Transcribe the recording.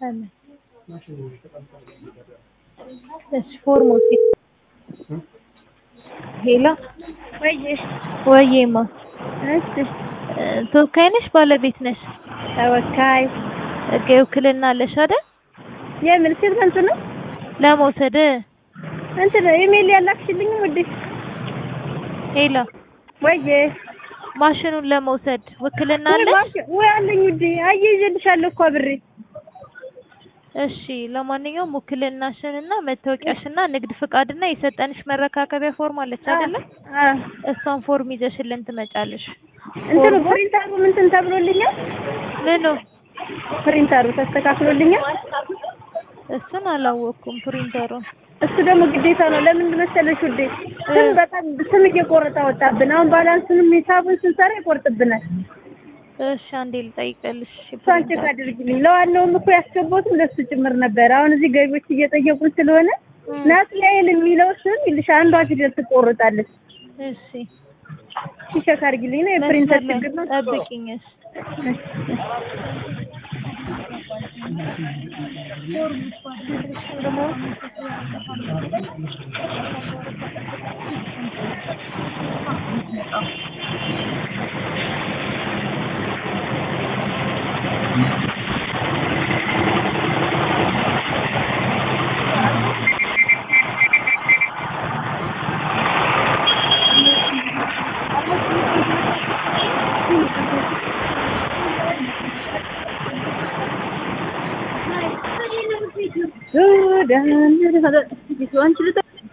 አሜን። እሺ ፎርሙ ሄሎ ወይዬ ወይዬማ እሺ እ ተወካይ ነሽ ባለቤት ነሽ? ተወካይ ህጋዊ ውክልና አለሽ አይደል? የምን ስንት ነው ለመውሰድ እንትን ኢሜል ያላክሽልኝም ውዴ ሄሎ ወይዬ ማሽኑን ለመውሰድ ውክልና ወይ አለሽ? ማሽ- ወይ አለኝ ውዴ አያይዤልሻለሁ እኮ አብሬ እሺ ለማንኛውም ውክልናሽንና መታወቂያሽና ንግድ ፍቃድና የሰጠንሽ መረካከቢያ ፎርም አለች አይደለ? አ እሷን ፎርም ይዘሽልን ትመጫለሽ። እንትኑ ፕሪንተሩ እንትን ተብሎልኛል ምኑ? ፕሪንተሩ ተስተካክሎልኛል እሱን አላወቅኩም ፕሪንተሩን። እሱ ደግሞ ግዴታ ነው ለምን መሰለሽ ውዴ ስም በጣም ስም እየቆረጠ ወጣብን አሁን ባላንሱንም ሂሳቡን ስንሰራ ይቆርጥብናል እሺ አንዴ ልጠይቅልሽ። እሷን ቼክ አድርጊልኝ ለዋናውም እኮ ያስገባሁትም ለሱ ጭምር ነበር አሁን እዚህ ገቢዎች እየጠየቁን ስለሆነ ናትናኤል የሚለው ስም ይልሽ አንዷ ፊደል ትቆርጣለች እሺ እሺ ቼክ አድርጊልኝ ነው የፕሪንተር መስመር ችግር ላይ ነው ጠብቂኝ። እሺ ሱዳን አንቺ ልጠ